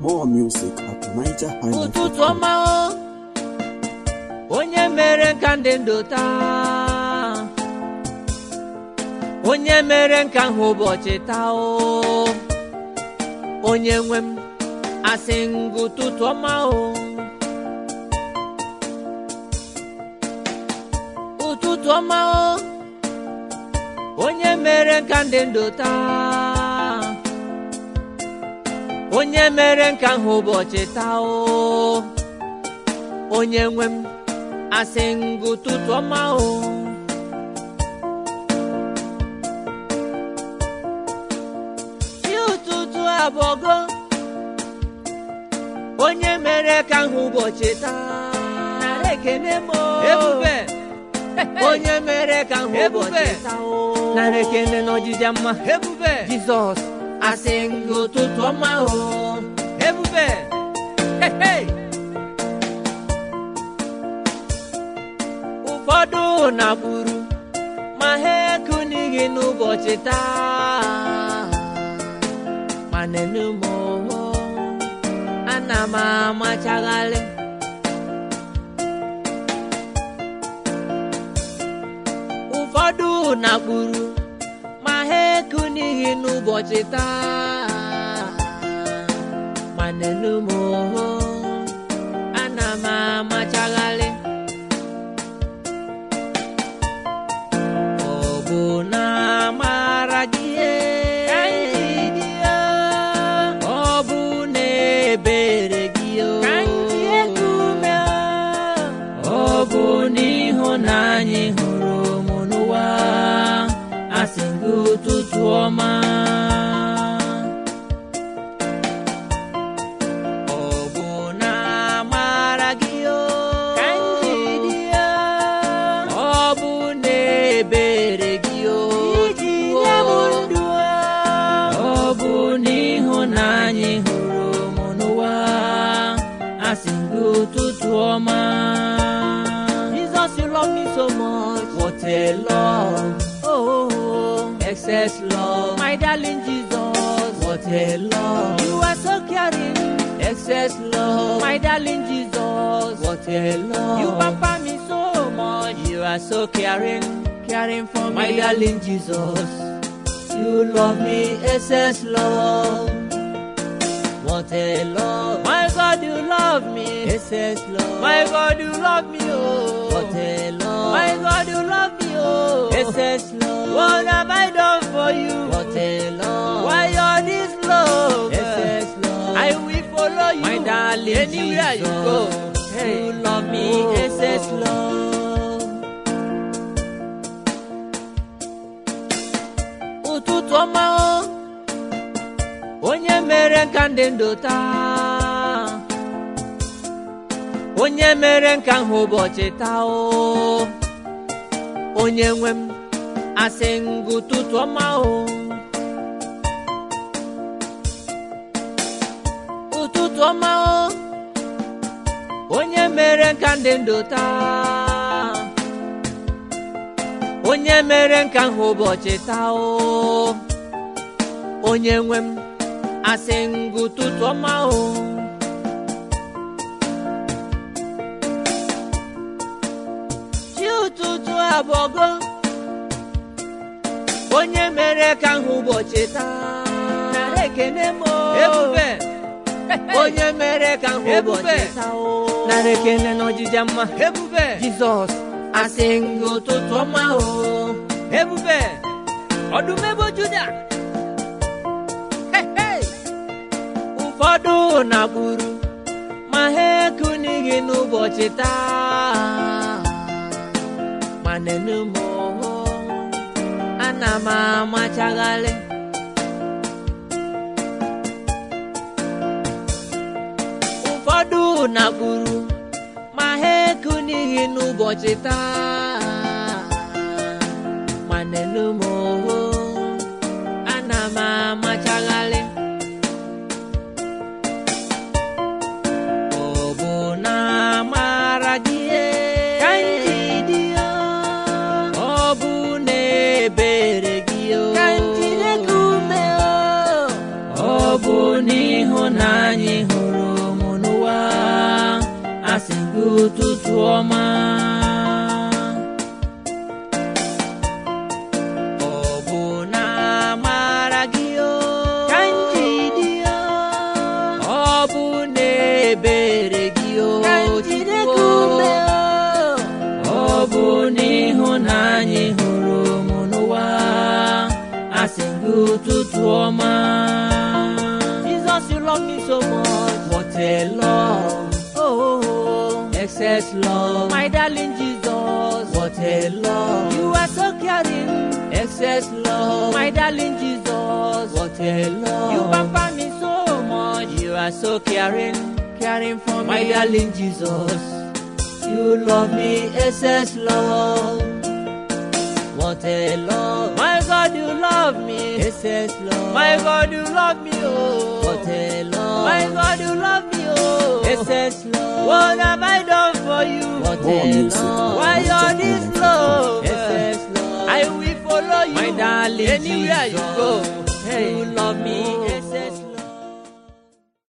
More music at Niger ụtụtụ ọma o onye mere nka ndị ndụ taa onye mere nka hụ ụbọchị taa o onye nwe m asị ngụ ụtụtụ ọma o ụtụtụ ọma o onye mere nka ndị ndụ taa onye mere nka hụ ụbọchị taa o onye nwe m asị ngụ ụtụtụ ọma o chi ụtụtụ abọgo onye mere ka hụ ụbọchị taa nara ekene m o. ebube onye mere ka hụ ụbọchị taa o nara ekene n'ọjịja mma ebube jizọs asị ngụ ụtụtụ ọma o ebube Hey, hey. ụfọdụ na-gburu ma ha ekunighị n'ụbọchị taa ma nenu m oho ana m amachaghalị ụfọdụ na-gburu ma ha ekunighị n'ụbọchị taa ma nenu m oho ana m amachaghalị ọ bụ na amara gị ka anyị dị ya ọ bụ na ebere gị ka anyị ekume ọ bụ n'ịhụnanya hụrụ m n'ụwa asị gị ụtụtụ ọma ọ bụ na amara gị ka anyị dị ya ọ bụ na ebere gị iji nye m ndụ ọ bụ n'ịhụnanya hụrụ m n'ụwa asị gị ụtụtụ ọma Jesus you love me so much what a love oh excess love my darling Jesus what a love you are so caring excess love my darling Jesus what a love you pamper me so much you are so caring caring for me my darling Jesus you love me excess love what a love my God you love me excess love my God you love me oh what a love my God you love me oh excess love what have I done for you what a love why all this love excess love I will follow you my darling anywhere you go hey. you love me excess love ụtụtụ ọma o onye mere nka ndị ndụ taa onye mere nka hụ ụbọchị taa o onye nwe m asị ngụ ụtụtụ ọma o ụtụtụ ọma o onye mere nka ndị ndụ taa onye mere nka hụ ụbọchị taa o onye nwe m asị ngụ ụtụtụ ọma o chi ụtụtụ abọgo onye mere ka hụ ụbọchị taa nara ekene m o. ebube onye mere ka hụ ụbọchị taa o nara ekene n'ọjịja mma ebube jizọs asị ngụ ụtụtụ ọma o ebube ọdụm ebo juda Hey, hey! ụfọdụ na-gburu ma ha ekunighị n'ụbọchị taa ma nenu m oho ana m amachaghalị ụfọdụ na-gburu ma ha ekunighị n'ụbọchị taa ma nenu m oho ana m amachaghalị ọ bụ na amara gị ka anyị dị ya ọ bụ na ebere gị ka anyị ume ọ bụ n'ịhụnanya hụ gị ụtụtụ ọma ọ bụ na amara gị o ka m ji dị ya ọ bụ na ebere gị o ka m jide gị Chukwu. ume ọ bụ n'ịhụnanya ị hụrụ m n'ụwa asị gị ụtụtụ ọma Jesus you love me so much what a love oh, oh, oh. excess love my darling Jesus what a love you are so caring excess love my darling Jesus what a love you pamper me so much you are so caring caring for me my darling Jesus you love me excess love what a love my God you love me excess love my God you love me oh what a love my God you love me oh excess love what have I done for you what More a music. love why you're this love excess love I will follow you my darling anywhere you Jesus. go Hey. you love me